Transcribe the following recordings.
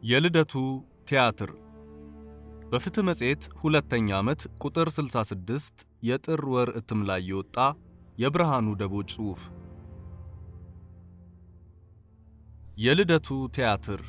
የልደቱ ቲያትር በፍትህ መጽሔት ሁለተኛ ዓመት ቁጥር 66 የጥር ወር እትም ላይ የወጣ የብርሃኑ ደቦጭ ጽሑፍ። የልደቱ ቲያትር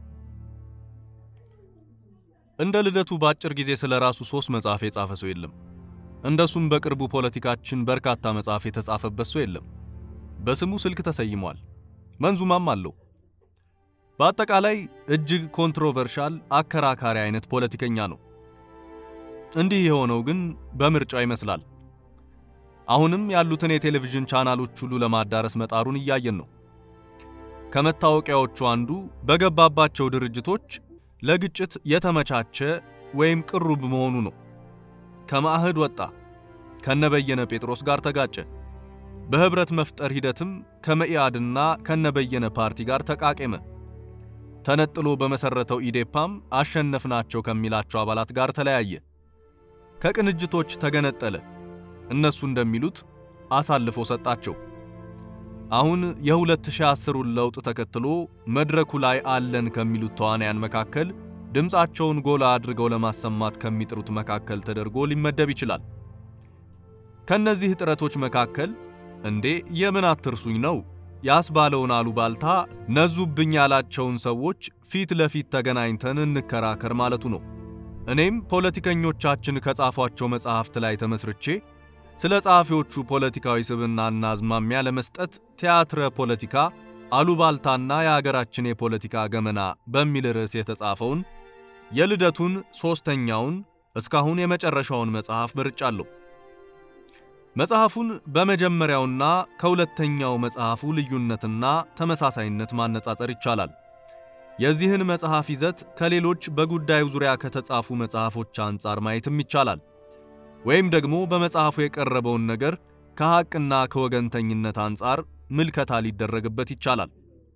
እንደ ልደቱ በአጭር ጊዜ ስለ ራሱ ሶስት መጽሐፍ የጻፈ ሰው የለም። እንደሱም በቅርቡ ፖለቲካችን በርካታ መጽሐፍ የተጻፈበት ሰው የለም። በስሙ ስልክ ተሰይሟል፣ መንዙማም አለው። በአጠቃላይ እጅግ ኮንትሮቨርሻል አከራካሪ አይነት ፖለቲከኛ ነው። እንዲህ የሆነው ግን በምርጫው ይመስላል። አሁንም ያሉትን የቴሌቪዥን ቻናሎች ሁሉ ለማዳረስ መጣሩን እያየን ነው። ከመታወቂያዎቹ አንዱ በገባባቸው ድርጅቶች ለግጭት የተመቻቸ ወይም ቅሩብ መሆኑ ነው። ከማዕህድ ወጣ፣ ከነበየነ ጴጥሮስ ጋር ተጋጨ። በህብረት መፍጠር ሂደትም ከመኢአድና ከነበየነ ፓርቲ ጋር ተቃቄመ። ተነጥሎ በመሰረተው ኢዴፓም አሸነፍናቸው ከሚላቸው አባላት ጋር ተለያየ። ከቅንጅቶች ተገነጠለ። እነሱ እንደሚሉት አሳልፎ ሰጣቸው። አሁን የ2010ን ለውጥ ተከትሎ መድረኩ ላይ አለን ከሚሉት ተዋናያን መካከል ድምፃቸውን ጎላ አድርገው ለማሰማት ከሚጥሩት መካከል ተደርጎ ሊመደብ ይችላል። ከነዚህ ጥረቶች መካከል እንዴ የምን አትርሱኝ ነው ያስባለውን አሉባልታ ነዙብኝ ያላቸውን ሰዎች ፊት ለፊት ተገናኝተን እንከራከር ማለቱ ነው። እኔም ፖለቲከኞቻችን ከጻፏቸው መጽሐፍት ላይ ተመስርቼ ስለ ጸሐፊዎቹ ፖለቲካዊ ስብዕናና አዝማሚያ ለመስጠት ቲያትረ ፖለቲካ አሉባልታና የአገራችን የፖለቲካ ገመና በሚል ርዕስ የተጻፈውን የልደቱን ሦስተኛውን እስካሁን የመጨረሻውን መጽሐፍ መርጫለሁ። መጽሐፉን በመጀመሪያውና ከሁለተኛው መጽሐፉ ልዩነትና ተመሳሳይነት ማነጻጸር ይቻላል። የዚህን መጽሐፍ ይዘት ከሌሎች በጉዳዩ ዙሪያ ከተጻፉ መጽሐፎች አንጻር ማየትም ይቻላል። ወይም ደግሞ በመጽሐፉ የቀረበውን ነገር ከሐቅና ከወገንተኝነት አንጻር ምልከታ ሊደረግበት ይቻላል።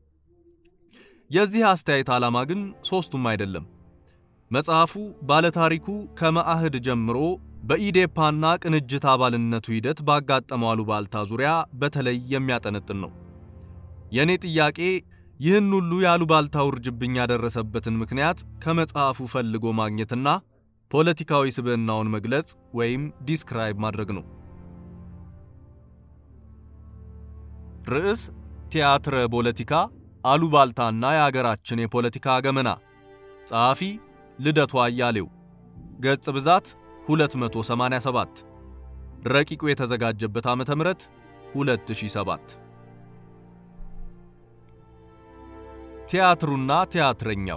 የዚህ አስተያየት ዓላማ ግን ሦስቱም አይደለም። መጽሐፉ ባለታሪኩ ከመአህድ ጀምሮ በኢዴፓና ቅንጅት አባልነቱ ሂደት ባጋጠመው አሉባልታ ዙሪያ በተለይ የሚያጠነጥን ነው። የእኔ ጥያቄ ይህን ሁሉ የአሉባልታ ውርጅብኝ ያደረሰበትን ምክንያት ከመጽሐፉ ፈልጎ ማግኘትና ፖለቲካዊ ስብዕናውን መግለጽ ወይም ዲስክራይብ ማድረግ ነው። ርዕስ ቲያትረ ፖለቲካ አሉባልታና የአገራችን የፖለቲካ ገመና። ጸሐፊ ልደቱ አያሌው። ገጽ ብዛት 287። ረቂቁ የተዘጋጀበት ዓመተ ምህረት 2007። ቲያትሩና ቲያትረኛው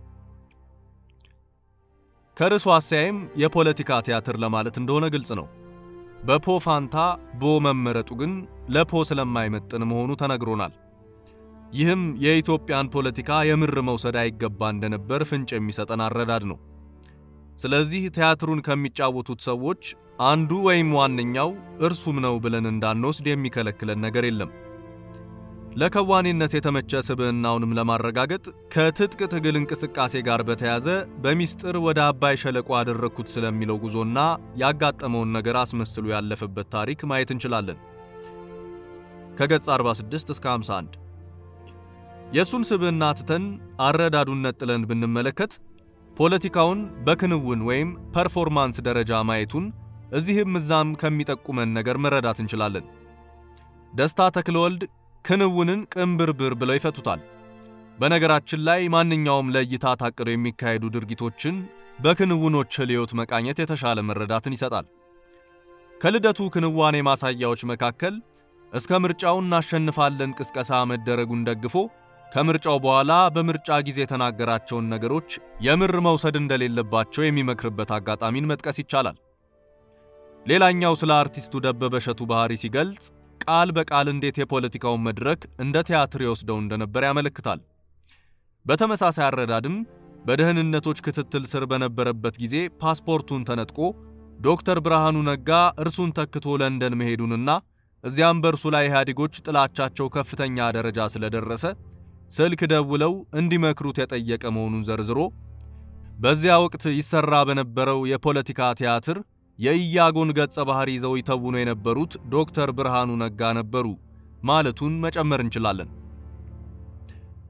ከርዕሱ አስተያየም የፖለቲካ ቲያትር ለማለት እንደሆነ ግልጽ ነው። በፖ ፋንታ ቦ መመረጡ ግን ለፖ ስለማይመጥን መሆኑ ተነግሮናል። ይህም የኢትዮጵያን ፖለቲካ የምር መውሰድ አይገባ እንደነበር ፍንጭ የሚሰጠን አረዳድ ነው። ስለዚህ ቲያትሩን ከሚጫወቱት ሰዎች አንዱ ወይም ዋነኛው እርሱም ነው ብለን እንዳንወስድ የሚከለክለን ነገር የለም። ለከዋኔነት የተመቸ ስብዕናውንም ለማረጋገጥ ከትጥቅ ትግል እንቅስቃሴ ጋር በተያዘ በሚስጥር ወደ አባይ ሸለቆ አደረግኩት ስለሚለው ጉዞና ያጋጠመውን ነገር አስመስሎ ያለፈበት ታሪክ ማየት እንችላለን። ከገጽ 46 እስከ 51 የእሱን ስብዕና ትተን አረዳዱን ነጥለን ብንመለከት ፖለቲካውን በክንውን ወይም ፐርፎርማንስ ደረጃ ማየቱን እዚህም እዛም ከሚጠቁመን ነገር መረዳት እንችላለን። ደስታ ተክለወልድ ክንውንን ቅንብርብር ብለው ይፈቱታል። በነገራችን ላይ ማንኛውም ለእይታ ታቅደው የሚካሄዱ ድርጊቶችን በክንውኖች ህልዮት መቃኘት የተሻለ መረዳትን ይሰጣል። ከልደቱ ክንዋኔ ማሳያዎች መካከል እስከ ምርጫው እናሸንፋለን ቅስቀሳ መደረጉን ደግፎ ከምርጫው በኋላ በምርጫ ጊዜ የተናገራቸውን ነገሮች የምር መውሰድ እንደሌለባቸው የሚመክርበት አጋጣሚን መጥቀስ ይቻላል። ሌላኛው ስለ አርቲስቱ ደበበ እሸቱ ባህሪ ሲገልጽ ቃል በቃል እንዴት የፖለቲካውን መድረክ እንደ ቲያትር ይወስደው እንደነበር ያመለክታል። በተመሳሳይ አረዳድም በደህንነቶች ክትትል ስር በነበረበት ጊዜ ፓስፖርቱን ተነጥቆ ዶክተር ብርሃኑ ነጋ እርሱን ተክቶ ለንደን መሄዱንና እዚያም በእርሱ ላይ ኢህአዴጎች ጥላቻቸው ከፍተኛ ደረጃ ስለደረሰ ስልክ ደውለው እንዲመክሩት የጠየቀ መሆኑን ዘርዝሮ በዚያ ወቅት ይሰራ በነበረው የፖለቲካ ቲያትር የኢያጎን ገጸ ባህሪ ይዘው ይተውኑ የነበሩት ዶክተር ብርሃኑ ነጋ ነበሩ ማለቱን መጨመር እንችላለን።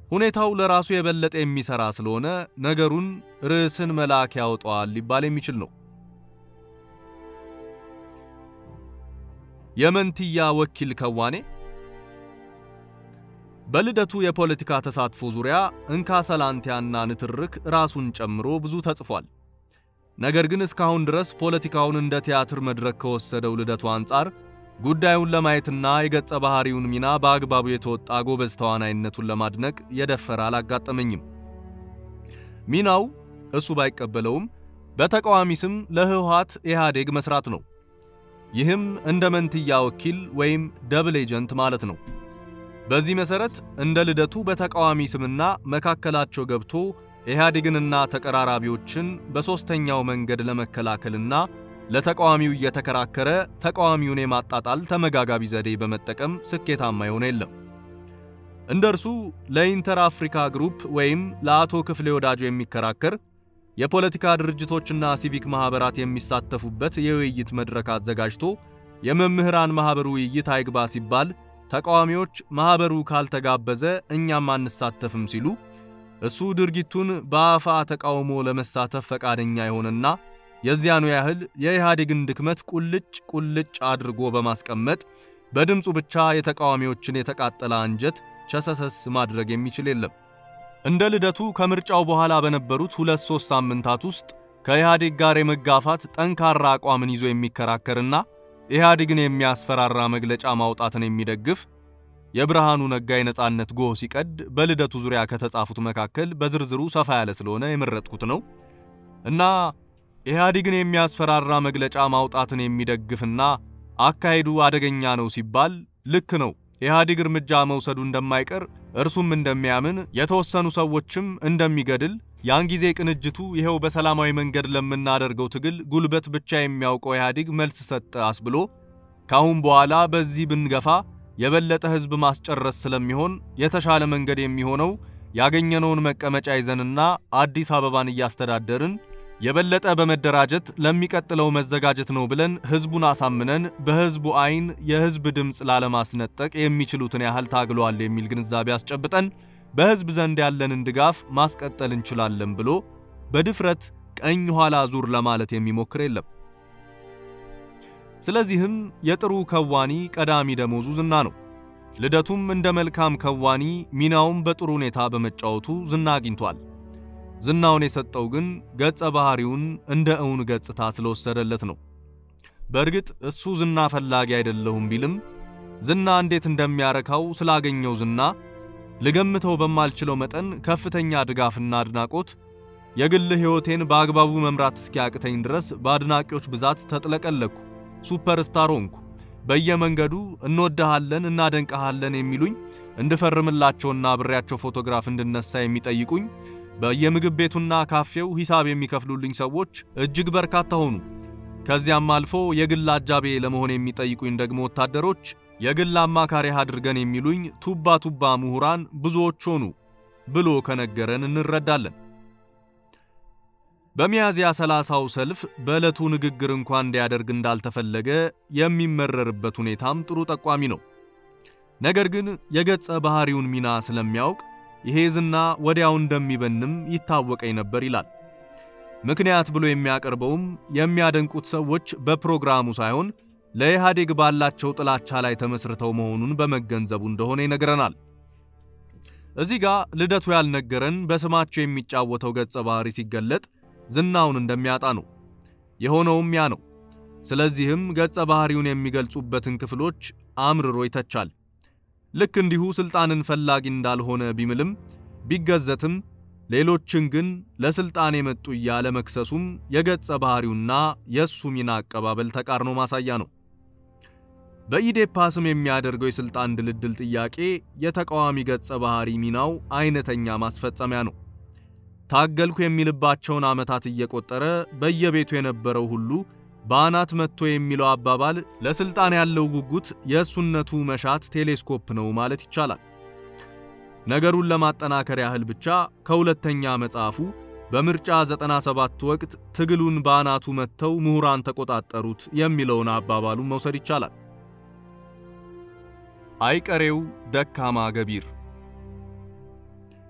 ሁኔታው ለራሱ የበለጠ የሚሰራ ስለሆነ ነገሩን ርዕስን መልአክ ያወጣዋል ሊባል የሚችል ነው። የመንትያ ወኪል ከዋኔ በልደቱ የፖለቲካ ተሳትፎ ዙሪያ እንካ ሰላንቲያና ንትርክ ራሱን ጨምሮ ብዙ ተጽፏል። ነገር ግን እስካሁን ድረስ ፖለቲካውን እንደ ቲያትር መድረክ ከወሰደው ልደቱ አንጻር ጉዳዩን ለማየትና የገጸ ባህሪውን ሚና በአግባቡ የተወጣ ጎበዝ ተዋናይነቱን ለማድነቅ የደፈረ አላጋጠመኝም። ሚናው እሱ ባይቀበለውም በተቃዋሚ ስም ለህወሓት ኢህአዴግ መስራት ነው። ይህም እንደ መንትያ ወኪል ወይም ደብል ኤጀንት ማለት ነው። በዚህ መሰረት እንደ ልደቱ በተቃዋሚ ስምና መካከላቸው ገብቶ ኢህአዴግንና ተቀራራቢዎችን በሦስተኛው መንገድ ለመከላከልና ለተቃዋሚው እየተከራከረ ተቃዋሚውን የማጣጣል ተመጋጋቢ ዘዴ በመጠቀም ስኬታማ የሆነ የለም። እንደ እርሱ ለኢንተር አፍሪካ ግሩፕ ወይም ለአቶ ክፍሌ ወዳጆ የሚከራከር የፖለቲካ ድርጅቶችና ሲቪክ ማህበራት የሚሳተፉበት የውይይት መድረክ አዘጋጅቶ የመምህራን ማህበሩ ውይይት አይግባ ሲባል ተቃዋሚዎች ማህበሩ ካልተጋበዘ እኛም አንሳተፍም ሲሉ እሱ ድርጊቱን በአፋ ተቃውሞ ለመሳተፍ ፈቃደኛ የሆነና የዚያኑ ያህል የኢህአዴግን ድክመት ቁልጭ ቁልጭ አድርጎ በማስቀመጥ በድምፁ ብቻ የተቃዋሚዎችን የተቃጠለ አንጀት ቸሰሰስ ማድረግ የሚችል የለም። እንደ ልደቱ ከምርጫው በኋላ በነበሩት ሁለት ሶስት ሳምንታት ውስጥ ከኢህአዴግ ጋር የመጋፋት ጠንካራ አቋምን ይዞ የሚከራከርና ኢህአዴግን የሚያስፈራራ መግለጫ ማውጣትን የሚደግፍ የብርሃኑ ነጋ የነጻነት ጎህ ሲቀድ በልደቱ ዙሪያ ከተጻፉት መካከል በዝርዝሩ ሰፋ ያለ ስለሆነ የመረጥኩት ነው እና ኢህአዴግን የሚያስፈራራ መግለጫ ማውጣትን የሚደግፍና አካሄዱ አደገኛ ነው ሲባል ልክ ነው። ኢህአዴግ እርምጃ መውሰዱ እንደማይቀር እርሱም እንደሚያምን የተወሰኑ ሰዎችም እንደሚገድል ያን ጊዜ ቅንጅቱ ይኸው በሰላማዊ መንገድ ለምናደርገው ትግል ጉልበት ብቻ የሚያውቀው ኢህአዴግ መልስ ሰጠ አስብሎ ካሁን በኋላ በዚህ ብንገፋ የበለጠ ህዝብ ማስጨረስ ስለሚሆን የተሻለ መንገድ የሚሆነው ያገኘነውን መቀመጫ ይዘንና አዲስ አበባን እያስተዳደርን የበለጠ በመደራጀት ለሚቀጥለው መዘጋጀት ነው ብለን ህዝቡን አሳምነን በህዝቡ አይን የህዝብ ድምፅ ላለማስነጠቅ የሚችሉትን ያህል ታግሏል የሚል ግንዛቤ አስጨብጠን በህዝብ ዘንድ ያለንን ድጋፍ ማስቀጠል እንችላለን ብሎ በድፍረት ቀኝ ኋላ ዙር ለማለት የሚሞክር የለም። ስለዚህም የጥሩ ከዋኒ ቀዳሚ ደሞዙ ዝና ነው። ልደቱም እንደ መልካም ከዋኒ ሚናውን በጥሩ ሁኔታ በመጫወቱ ዝና አግኝቷል። ዝናውን የሰጠው ግን ገጸ ባህሪውን እንደ እውን ገጽታ ስለወሰደለት ነው። በእርግጥ እሱ ዝና ፈላጊ አይደለሁም ቢልም ዝና እንዴት እንደሚያረካው ስላገኘው ዝና ልገምተው በማልችለው መጠን ከፍተኛ ድጋፍና አድናቆት የግል ሕይወቴን በአግባቡ መምራት እስኪያቅተኝ ድረስ በአድናቂዎች ብዛት ተጥለቀለኩ። ሱፐርስታር ሆንኩ። በየመንገዱ እንወድሃለን፣ እናደንቀሃለን የሚሉኝ እንድፈርምላቸውና አብሬያቸው ፎቶግራፍ እንድነሳ የሚጠይቁኝ በየምግብ ቤቱና ካፌው ሂሳብ የሚከፍሉልኝ ሰዎች እጅግ በርካታ ሆኑ። ከዚያም አልፎ የግል አጃቤ ለመሆን የሚጠይቁኝ ደግሞ ወታደሮች፣ የግል አማካሪህ አድርገን የሚሉኝ ቱባ ቱባ ምሁራን ብዙዎች ሆኑ ብሎ ከነገረን እንረዳለን። በሚያዝያ ሰላሳው ሰልፍ በዕለቱ ንግግር እንኳን እንዲያደርግ እንዳልተፈለገ የሚመረርበት ሁኔታም ጥሩ ጠቋሚ ነው። ነገር ግን የገጸ ባህሪውን ሚና ስለሚያውቅ ይሄ ዝና ወዲያው እንደሚበንም ይታወቀኝ ነበር ይላል። ምክንያት ብሎ የሚያቀርበውም የሚያደንቁት ሰዎች በፕሮግራሙ ሳይሆን ለኢህአዴግ ባላቸው ጥላቻ ላይ ተመስርተው መሆኑን በመገንዘቡ እንደሆነ ይነግረናል። እዚህ ጋር ልደቱ ያልነገረን በስማቸው የሚጫወተው ገጸ ባህሪ ሲገለጥ ዝናውን እንደሚያጣ ነው። የሆነውም ያ ነው። ስለዚህም ገጸ ባህሪውን የሚገልጹበትን ክፍሎች አምርሮ ይተቻል። ልክ እንዲሁ ስልጣንን ፈላጊ እንዳልሆነ ቢምልም ቢገዘትም ሌሎችን ግን ለስልጣን የመጡ እያለ መክሰሱም የገጸ ባህሪውና የእሱ ሚና አቀባበል ተቃርኖ ማሳያ ነው። በኢዴፓ ስም የሚያደርገው የስልጣን ድልድል ጥያቄ የተቃዋሚ ገጸ ባህሪ ሚናው አይነተኛ ማስፈጸሚያ ነው። ታገልኩ የሚልባቸውን ዓመታት እየቆጠረ በየቤቱ የነበረው ሁሉ በአናት መጥቶ የሚለው አባባል ለስልጣን ያለው ጉጉት የእሱነቱ መሻት ቴሌስኮፕ ነው ማለት ይቻላል። ነገሩን ለማጠናከር ያህል ብቻ ከሁለተኛ መጽሐፉ በምርጫ 97 ወቅት ትግሉን በአናቱ መጥተው ምሁራን ተቆጣጠሩት የሚለውን አባባሉን መውሰድ ይቻላል። አይቀሬው ደካማ ገቢር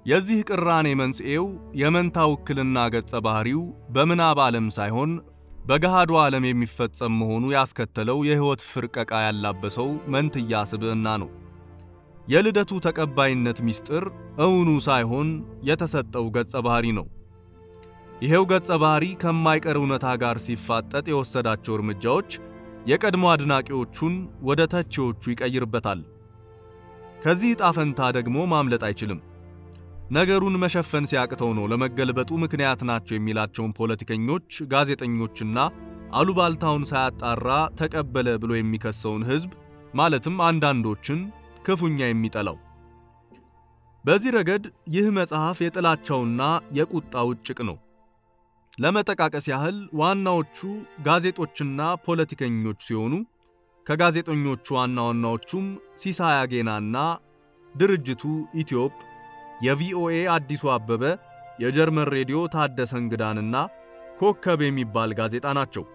የዚህ ቅራኔ መንስኤው የመንታ ውክልና ገጸ ባህሪው በምናብ ዓለም ሳይሆን በገሃዱ ዓለም የሚፈጸም መሆኑ ያስከተለው የሕይወት ፍርቀቃ ያላበሰው መንትያ ስብዕና ነው። የልደቱ ተቀባይነት ምስጢር እውኑ ሳይሆን የተሰጠው ገጸ ባህሪ ነው። ይሄው ገጸ ባህሪ ከማይቀር እውነታ ጋር ሲፋጠጥ የወሰዳቸው እርምጃዎች የቀድሞ አድናቂዎቹን ወደ ተቺዎቹ ይቀይርበታል። ከዚህ ዕጣ ፈንታ ደግሞ ማምለጥ አይችልም። ነገሩን መሸፈን ሲያቅተው ነው ለመገልበጡ ምክንያት ናቸው የሚላቸውን ፖለቲከኞች፣ ጋዜጠኞችና አሉባልታውን ሳያጣራ ተቀበለ ብሎ የሚከሰውን ሕዝብ ማለትም አንዳንዶችን ክፉኛ የሚጠላው። በዚህ ረገድ ይህ መጽሐፍ የጥላቻውና የቁጣው ጭቅ ነው። ለመጠቃቀስ ያህል ዋናዎቹ ጋዜጦችና ፖለቲከኞች ሲሆኑ ከጋዜጠኞቹ ዋና ዋናዎቹም ሲሳይ አጌናና ድርጅቱ ኢትዮጵ፣ የቪኦኤ አዲሱ አበበ፣ የጀርመን ሬዲዮ ታደሰ እንግዳንና ኮከብ የሚባል ጋዜጣ ናቸው።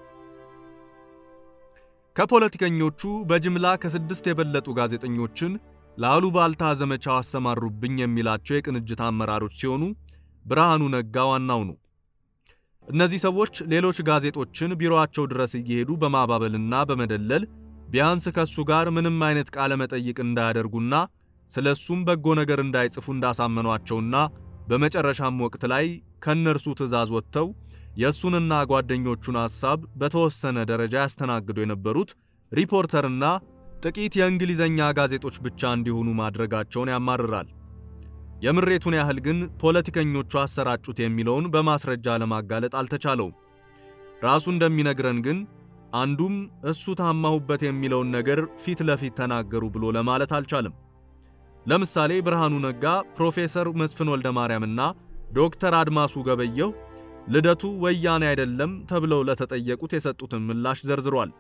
ከፖለቲከኞቹ በጅምላ ከስድስት የበለጡ ጋዜጠኞችን ለአሉባልታ ዘመቻው አሰማሩብኝ የሚላቸው የቅንጅት አመራሮች ሲሆኑ ብርሃኑ ነጋ ዋናው ነው። እነዚህ ሰዎች ሌሎች ጋዜጦችን ቢሮአቸው ድረስ እየሄዱ በማባበልና በመደለል ቢያንስ ከሱ ጋር ምንም አይነት ቃለ መጠይቅ እንዳያደርጉና ስለሱም በጎ ነገር እንዳይጽፉ እንዳሳመኗቸውና በመጨረሻም ወቅት ላይ ከነርሱ ትዕዛዝ ወጥተው የእሱንና ጓደኞቹን ሐሳብ በተወሰነ ደረጃ ያስተናግዱ የነበሩት ሪፖርተርና ጥቂት የእንግሊዘኛ ጋዜጦች ብቻ እንዲሆኑ ማድረጋቸውን ያማርራል። የምሬቱን ያህል ግን ፖለቲከኞቹ አሰራጩት የሚለውን በማስረጃ ለማጋለጥ አልተቻለውም። ራሱ እንደሚነግረን ግን አንዱም እሱ ታማሁበት የሚለውን ነገር ፊት ለፊት ተናገሩ ብሎ ለማለት አልቻለም። ለምሳሌ ብርሃኑ ነጋ ፕሮፌሰር መስፍን ወልደ ማርያምና ዶክተር አድማሱ ገበየሁ ልደቱ ወያኔ አይደለም ተብለው ለተጠየቁት የሰጡትን ምላሽ ዘርዝሯል።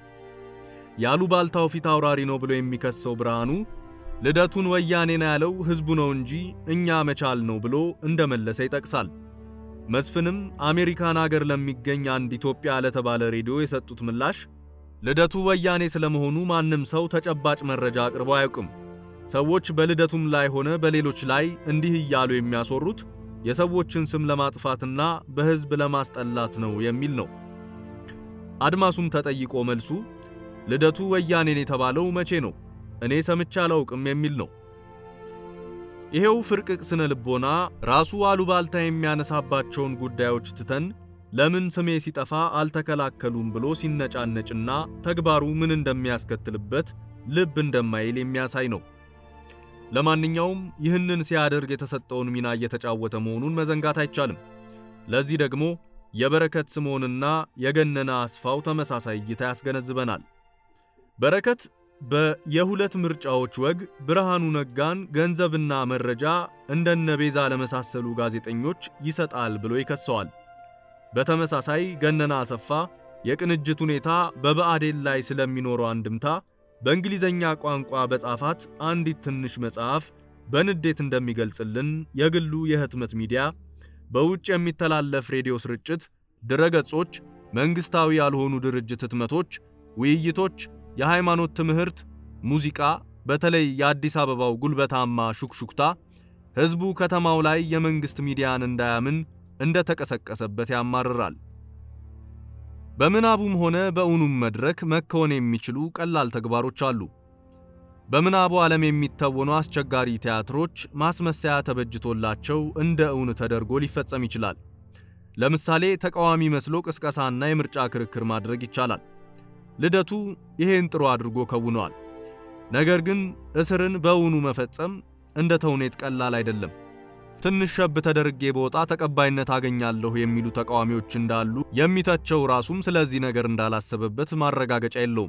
የአሉባልታው ፊት አውራሪ ነው ብሎ የሚከሰው ብርሃኑ ልደቱን ወያኔ ነው ያለው ሕዝቡ ነው እንጂ እኛ መቻል ነው ብሎ እንደመለሰ ይጠቅሳል። መስፍንም አሜሪካን አገር ለሚገኝ አንድ ኢትዮጵያ ለተባለ ሬዲዮ የሰጡት ምላሽ ልደቱ ወያኔ ስለመሆኑ ማንም ሰው ተጨባጭ መረጃ አቅርቦ አያውቅም። ሰዎች በልደቱም ላይ ሆነ በሌሎች ላይ እንዲህ እያሉ የሚያስወሩት የሰዎችን ስም ለማጥፋትና በሕዝብ ለማስጠላት ነው የሚል ነው። አድማሱም ተጠይቆ መልሱ ልደቱ ወያኔን የተባለው መቼ ነው? እኔ ሰምቼ አላውቅም የሚል ነው። ይሄው ፍርቅቅ ስነ ልቦና ራሱ አሉባልታ የሚያነሳባቸውን ጉዳዮች ትተን ለምን ስሜ ሲጠፋ አልተከላከሉም ብሎ ሲነጫነጭና ተግባሩ ምን እንደሚያስከትልበት ልብ እንደማይል የሚያሳይ ነው። ለማንኛውም ይህንን ሲያደርግ የተሰጠውን ሚና እየተጫወተ መሆኑን መዘንጋት አይቻልም። ለዚህ ደግሞ የበረከት ስምዖንና የገነነ አስፋው ተመሳሳይ እይታ ያስገነዝበናል። በረከት በየሁለት ምርጫዎች ወግ ብርሃኑ ነጋን ገንዘብና መረጃ እንደነ ቤዛ ለመሳሰሉ ጋዜጠኞች ይሰጣል ብሎ ይከሰዋል። በተመሳሳይ ገነነ አሰፋ የቅንጅት ሁኔታ በብአዴን ላይ ስለሚኖረው አንድምታ በእንግሊዘኛ ቋንቋ በጻፋት አንዲት ትንሽ መጽሐፍ በንዴት እንደሚገልጽልን የግሉ የህትመት ሚዲያ፣ በውጭ የሚተላለፍ ሬዲዮ ስርጭት፣ ድረገጾች፣ መንግስታዊ ያልሆኑ ድርጅት ህትመቶች፣ ውይይቶች፣ የሃይማኖት ትምህርት፣ ሙዚቃ፣ በተለይ የአዲስ አበባው ጉልበታማ ሹክሹክታ ህዝቡ ከተማው ላይ የመንግስት ሚዲያን እንዳያምን እንደተቀሰቀሰበት ያማርራል። በምናቡም ሆነ በእውኑም መድረክ መከወን የሚችሉ ቀላል ተግባሮች አሉ። በምናቡ ዓለም የሚተወኑ አስቸጋሪ ቲያትሮች ማስመሰያ ተበጅቶላቸው እንደ እውን ተደርጎ ሊፈጸም ይችላል። ለምሳሌ ተቃዋሚ መስሎ ቅስቀሳና የምርጫ ክርክር ማድረግ ይቻላል። ልደቱ ይሄን ጥሩ አድርጎ ከውነዋል። ነገር ግን እስርን በእውኑ መፈጸም እንደ ተውኔት ቀላል አይደለም። ትንሽ ሸብ ተደርጌ በወጣ ተቀባይነት አገኛለሁ የሚሉ ተቃዋሚዎች እንዳሉ የሚተቸው ራሱም ስለዚህ ነገር እንዳላሰበበት ማረጋገጫ የለውም።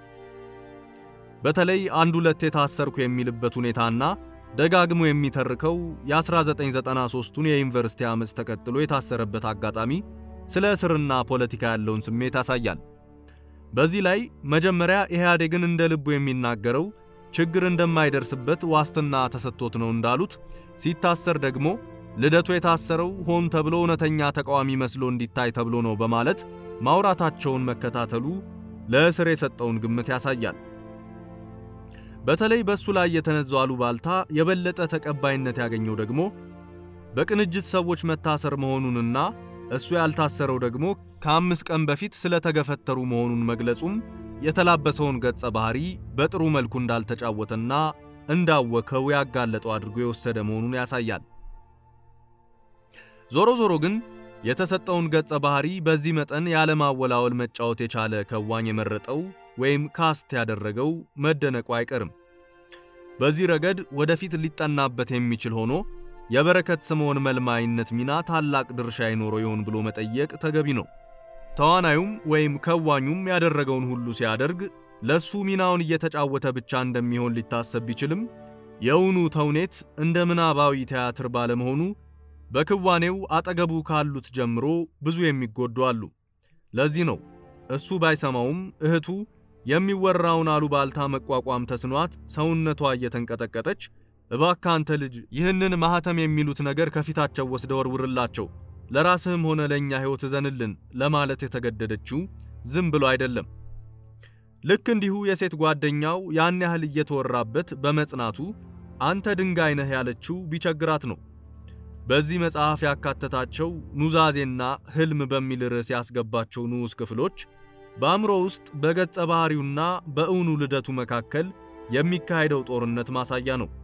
በተለይ አንድ ሁለት የታሰርኩ የሚልበት ሁኔታና ደጋግሞ የሚተርከው የ1993ቱን የዩኒቨርሲቲ ዓመፅ ተከትሎ የታሰረበት አጋጣሚ ስለ እስርና ፖለቲካ ያለውን ስሜት ያሳያል። በዚህ ላይ መጀመሪያ ኢህአዴግን እንደ ልቡ የሚናገረው ችግር እንደማይደርስበት ዋስትና ተሰጥቶት ነው እንዳሉት ሲታሰር ደግሞ ልደቱ የታሰረው ሆን ተብሎ እውነተኛ ተቃዋሚ መስሎ እንዲታይ ተብሎ ነው በማለት ማውራታቸውን መከታተሉ ለእስር የሰጠውን ግምት ያሳያል። በተለይ በሱ ላይ የተነዛው አሉባልታ የበለጠ ተቀባይነት ያገኘው ደግሞ በቅንጅት ሰዎች መታሰር መሆኑንና እሱ ያልታሰረው ደግሞ ከአምስት ቀን በፊት ስለተገፈተሩ መሆኑን መግለጹም የተላበሰውን ገጸ ባህሪ በጥሩ መልኩ እንዳልተጫወተና እንዳወከው ያጋለጠው አድርጎ የወሰደ መሆኑን ያሳያል። ዞሮ ዞሮ ግን የተሰጠውን ገጸ ባህሪ በዚህ መጠን ያለማወላወል መጫወት የቻለ ከዋኝ የመረጠው ወይም ካስት ያደረገው መደነቁ አይቀርም። በዚህ ረገድ ወደፊት ሊጠናበት የሚችል ሆኖ የበረከት ስምዖን መልማይነት ሚና ታላቅ ድርሻ ይኖረው ይሆን ብሎ መጠየቅ ተገቢ ነው። ተዋናዩም ወይም ከዋኙም ያደረገውን ሁሉ ሲያደርግ ለሱ ሚናውን እየተጫወተ ብቻ እንደሚሆን ሊታሰብ ቢችልም የእውኑ ተውኔት እንደ ምናባዊ ቲያትር ባለመሆኑ በክዋኔው አጠገቡ ካሉት ጀምሮ ብዙ የሚጎዱ አሉ። ለዚህ ነው እሱ ባይሰማውም እህቱ የሚወራውን አሉባልታ መቋቋም ተስኗት ሰውነቷ እየተንቀጠቀጠች እባክህ አንተ ልጅ ይህንን ማህተም የሚሉት ነገር ከፊታቸው ወስደ ወርውርላቸው፣ ለራስህም ሆነ ለእኛ ሕይወት እዘንልን ለማለት የተገደደችው ዝም ብሎ አይደለም። ልክ እንዲሁ የሴት ጓደኛው ያን ያህል እየተወራበት በመጽናቱ አንተ ድንጋይ ነህ ያለችው ቢቸግራት ነው። በዚህ መጽሐፍ ያካተታቸው ኑዛዜና ሕልም በሚል ርዕስ ያስገባቸው ንዑስ ክፍሎች በአእምሮ ውስጥ በገጸ ባህሪውና በእውኑ ልደቱ መካከል የሚካሄደው ጦርነት ማሳያ ነው።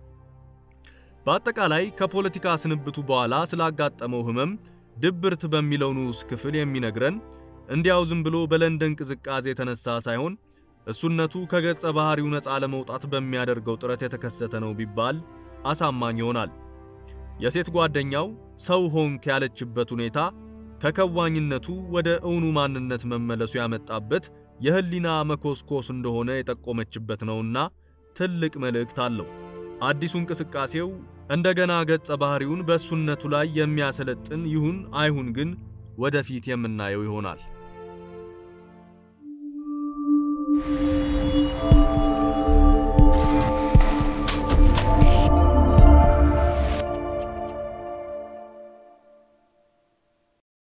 በአጠቃላይ ከፖለቲካ ስንብቱ በኋላ ስላጋጠመው ሕመም ድብርት በሚለው ንዑስ ክፍል የሚነግረን እንዲያው ዝም ብሎ በለንደን ቅዝቃዜ የተነሳ ሳይሆን እሱነቱ ከገጸ ባህሪው ነፃ ለመውጣት በሚያደርገው ጥረት የተከሰተ ነው ቢባል አሳማኝ ይሆናል። የሴት ጓደኛው ሰው ሆንክ ያለችበት ሁኔታ ከከዋኝነቱ ወደ እውኑ ማንነት መመለሱ ያመጣበት የህሊና መኮስኮስ እንደሆነ የጠቆመችበት ነውና ትልቅ መልእክት አለው። አዲሱ እንቅስቃሴው እንደገና ገጸ ባህሪውን በእሱነቱ ላይ የሚያሰለጥን ይሁን አይሁን ግን ወደፊት የምናየው ይሆናል።